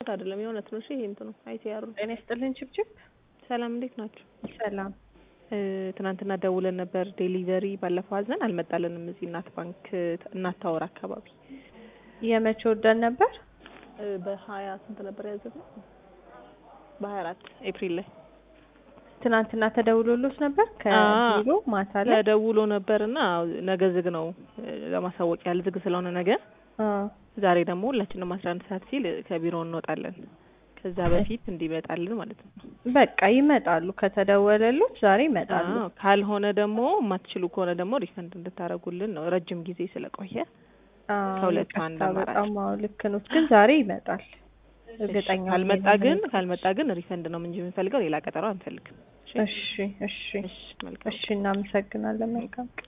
አይደለም የእውነት ነው። እሺ ይሄ እንትኑ አይሲአሩ ጤና ይስጥልን ችብችብ። ሰላም እንዴት ናችሁ? ሰላም ትናንትና ደውለን ነበር ዴሊቨሪ ባለፈው አዘን አልመጣልንም። እዚህ እናት ባንክ እናት ታወር አካባቢ የመቼ ወደን ነበር? በሀያ ስንት ነበር ያዘዝነው? በሀያ አራት ኤፕሪል ላይ ትናንትና ተደውሎሎት ነበር ከቢሮ ማታ ላይ ተደውሎ ነበርና ነገ ዝግ ነው ለማሳወቅ ያህል ዝግ ስለሆነ ነገ ዛሬ ደግሞ ሁላችንም አስራ አንድ ሰዓት ሲል ከቢሮ እንወጣለን። ከዛ በፊት እንዲመጣልን ማለት ነው። በቃ ይመጣሉ። ከተደወለሉት ዛሬ ይመጣሉ። አዎ፣ ካልሆነ ደግሞ የማትችሉ ከሆነ ደግሞ ሪፈንድ እንድታደርጉልን ነው። ረጅም ጊዜ ስለቆየ ከሁለቱ አንድ ይቅርታ፣ አማራጭ። በጣም አዎ፣ ልክ ነው። ግን ዛሬ ይመጣል። እርግጠኛ ሆኜ ካልመጣ ነው ግን የምነግርሽ። ካልመጣ ግን ሪፈንድ ነው እንጂ የምንፈልገው ሌላ ቀጠሮ አንፈልግም። እሺ፣ እሺ፣ እሺ፣ መልካም እሺ። እናመሰግናለን። መልካም